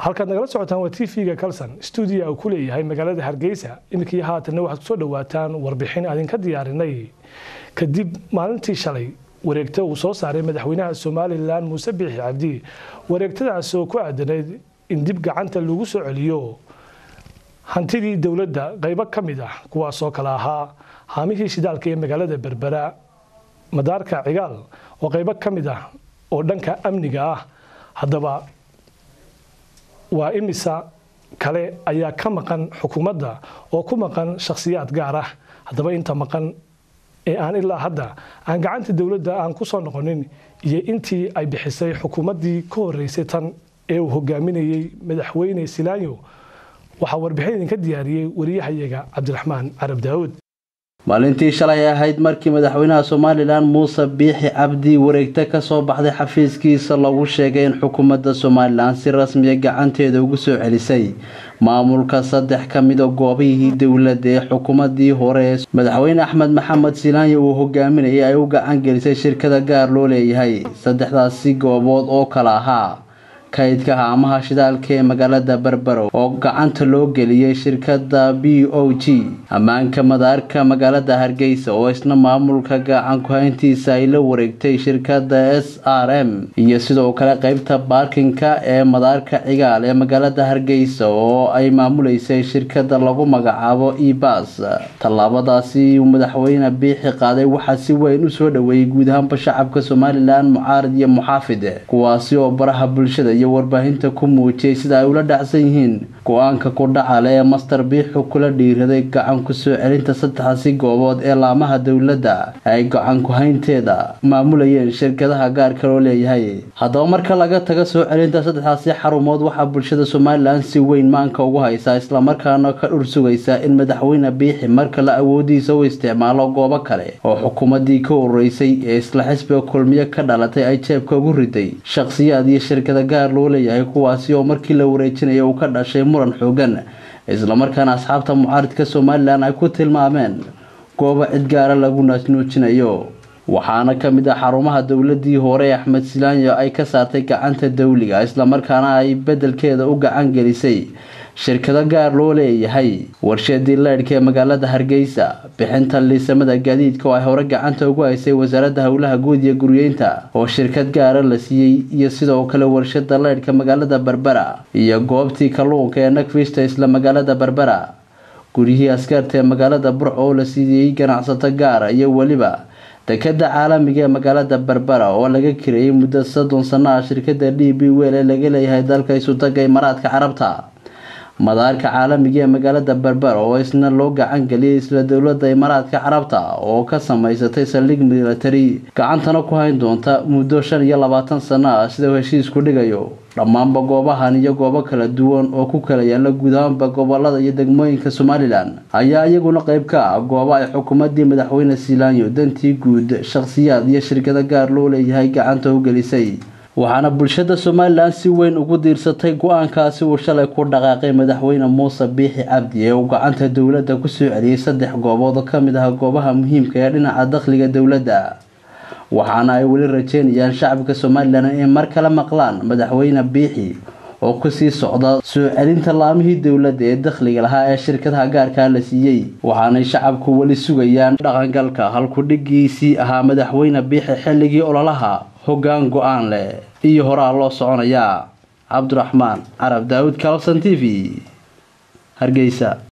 halkaad nagala socotaan waa t v-ga calson stuudiya uu ku leeyahay magaalada hargeysa iminkii haatanna waxaad kusoo dhawaataan warbixin adinka diyaarinay kadib maalintii shalay wareegta uu soo saaray madaxweynaha somalilan muuse biixi cabdi wareegtadaas oo ku aadanayd in dib gacanta lagu soo celiyo hantidii dowladda qaybo ka mid ah kuwaasoo kale ahaa haamihii shidaalka ee magaalada berbera madaarka cigaal oo qaybo ka mid ah oo dhanka amniga ah haddaba waa imisa kale ayaa ka maqan xukuumadda oo ku maqan shakhsiyaad gaar ah haddaba inta maqan ee aan ilaa hadda aan gacanta dowladda aan ku soo noqonin iyo intii ay bixisay xukuumaddii ka horeysay tan ee uu hogaaminayey madaxweyne silaayo waxaa warbixin idinka diyaariyey wariyahayaga cabdiraxmaan carab daawud maalintii shalay ahayd markii madaxweynaha somalilan muuse biixi cabdi wareegta kasoo baxday xafiiskiisa lagu sheegay in xukuumadda somalilan si rasmiya gacanteeda ugu soo celisay maamulka saddex ka mida goobihii dowladda ee xukuumadii hore ee madaxweyne axmed maxamed silaanya uu hogaaminayay ay u gacan gelisay shirkada gaar loo leeyahay saddexdaasi goobood oo kale ahaa kaydka haamaha shidaalka ee magaalada berbero oo gacanta loo geliyey shirkada b o g ammaanka madaarka magaalada hargeysa oo isna maamulka gacan ku-hayntiisa ay la wareegtay shirkada s r m iyo sidoo kale qeybta baarkinka ee madaarka cigaal ee magaalada hargeysa oo ay maamuleysay shirkada lagu magacaabo ebas tallaabadaasi uu madaxweyne biixi qaaday waxaa si weyn usoo dhaweeyey guud ahaanba shacabka somalilan mucaarid iyo muxaafid kuwaasi oo baraha bulshada iyo warbaahinta ku muujiyay sida ay ula dhacsan yihiin go-aanka kudhacale ee master biixu kula dhiiraday gacan kusoo celinta saddexdaasi goobood ee laamaha dowladda ay gacan ku-haynteeda maamulayeen shirkadaha gaarka loo leeyahay haddaba marka laga taga soo celinta saddexdaasi xarumood waxaa bulshada somalilan si weyn maanka ugu haysaa islamarkaana ka dhur sugaysa in madaxweyne biixi marka la awoodiisa u isticmaalo goobo kale oo xukuumadii ka horeysay ee isla xisbiga kulmiyo ka dhalatay ay jeebka ugu riday shaqsiyaad iyo shirkada gaar loo leeyahay kuwaasi oo markii la wareejinaya uu ka dhashay muran xoogan islamarkaana asxaabta mucaaridka somalilan ay ku tilmaameen goobo cid gaara lagu naasnuujinayo waxaana ka mid ah xarumaha dowladii hore ee axmed silaanyo ay ka saartay gacanta dawliga islamarkaana ay bedelkeeda u gacan gelisay shirkado gaar loo leeyahay warshadii leydhka ee magaalada hargeysa bixinta liisamada gaadiidka oo ay hore gacanta ugu haysay wasaaradda howlaha guud iyo guryeynta oo shirkad gaara la siiyey iyo sidoo kale warshada leydhka magaalada berbera iyo goobtii kalluunka ee nakfista isla magaalada berbera guryihii askarta ee magaalada burco oo la siiyey ganacsato gaara iyo weliba dekada caalamiga ee magaalada berbera oo laga kireeyay muddo soddon sano ah shirkada d b wel ee laga leeyahay dalka isutaga imaaraadka carabta madaarka caalamiga ee magaalada berbera oo isna loo gacan geliyay isla dowlada imaaraadka carabta oo ka samaysatay saldhig military gacantana ku hayn doonta muddo shan iyo labaatan sano ah sida uu heshiisku dhigayo dhammaanba goobahan iyo goobo kala duwan oo ku kala yaala guud ahaanba gobolada iyo degmooyinka somalilan ayaa iyaguna qeyb ka ah goobo ay xukuumadii madaxweyne silaanyo dantii guud shakhsiyaad iyo shirkado gaar loo leeyahay gacanta u gelisay waxaana bulshada somalilan si weyn ugu diirsatay go-aankaasi uu shalay ku dhaqaaqay madaxweyne muuse biixi cabdi ee uu gacanta dowladda kusoo celiyey saddex goobood oo kamid ah goobaha muhiimka ee dhinaca dakhliga dowladda waxaana ay weli rajeynayaan shacabka somalilan inay mar kale maqlaan madaxweyne biixi oo kusii socda soo celinta laamihii dowladda ee dakhliga lahaa ee shirkadaha gaarkaa la siiyey waxaanay shacabku weli sugayaan dhaqangalka halkudhigiisii ahaa madaxweyne biixi xilligii ololaha hoggaan go-aan leh iyo horaa loo soconayaa cabdiraxmaan carab daawud calson t v hargeysa